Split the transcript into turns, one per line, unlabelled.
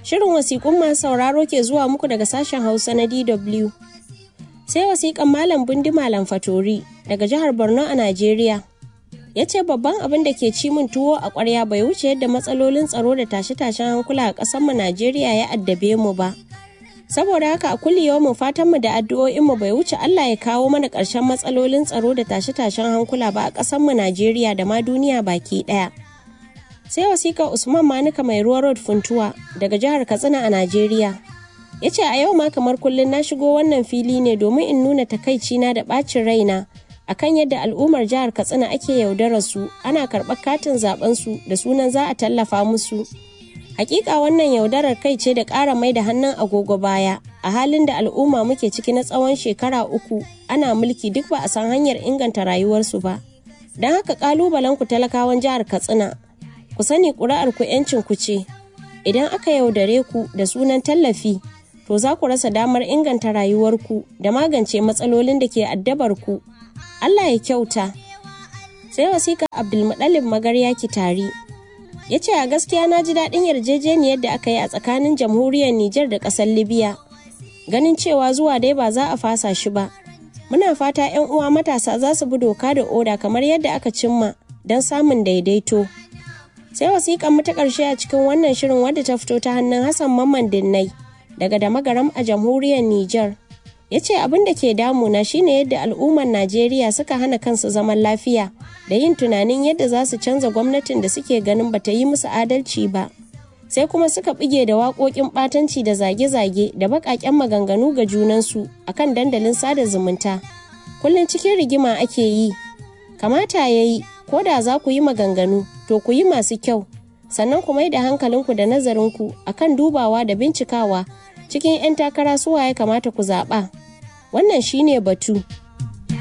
Shirin wasiƙun masu sauraro ke zuwa muku daga sashen Hausa na DW. Sai wasiƙan Malam Bundi Malam Fatori daga jihar Borno a Najeriya. Ya ce babban abin da ke ci min tuwo a ƙwarya bai wuce yadda matsalolin tsaro da tashe-tashen hankula a ƙasarmu Najeriya ya addabe mu ba. Saboda haka a kulli mu fatan mu da addu'o'in mu bai wuce Allah ya kawo mana ƙarshen matsalolin tsaro da tashe-tashen hankula ba a ƙasarmu Najeriya da ma duniya baki ɗaya. sai wasiƙa usman manuka mai ruwa road funtuwa daga jihar katsina a najeriya ya ce a yau ma kamar kullum na shigo wannan fili ne domin in nuna takaicina da ɓacin raina akan yadda al'ummar jihar katsina ake yaudarar su ana karɓar katin zaben su da sunan za a tallafa musu hakika wannan yaudarar kai ce da ƙara mai da hannun agogo baya a halin da al'umma muke ciki na tsawon shekara uku ana mulki duk ba a san hanyar inganta rayuwarsu ba don haka ƙalubalen ku talakawan jihar katsina ku sani ƙuri'ar ku yancin ku ce idan aka yaudare ku da sunan tallafi to za ku rasa damar inganta rayuwarku da magance matsalolin da ke addabar ku Allah ya kyauta sai wasiƙa Abdulmuɗalib Magarya Kitari ya ce a gaskiya na ji daɗin yarjejeniyar da aka yi a tsakanin jamhuriyar Nijar da ƙasar Libya ganin cewa zuwa dai ba za a fasa shi ba muna fata 'yan uwa matasa za su bi doka da oda kamar yadda aka cimma don samun daidaito sai wasiƙan mu ta ƙarshe a cikin wannan shirin wadda ta fito ta hannun Hassan Mamman Dinnai daga Damagaram a jamhuriyar Nijar. Ya ce abin da ke damuna shine yadda al'ummar Najeriya suka hana kansu zaman lafiya da yin tunanin yadda za su canza gwamnatin da suke ganin bata yi musu adalci ba. Sai kuma suka bige da waƙoƙin ɓatanci da zage-zage da baƙaƙen maganganu ga junansu akan dandalin sada zumunta. Kullum cikin rigima ake yi. Kamata ya yi, ko da za ku yi maganganu, to ku yi masu kyau sannan ku mai da hankalinku da nazarinku akan dubawa da bincikawa cikin 'yan takara suwa ya kamata ku zaɓa wannan shine batu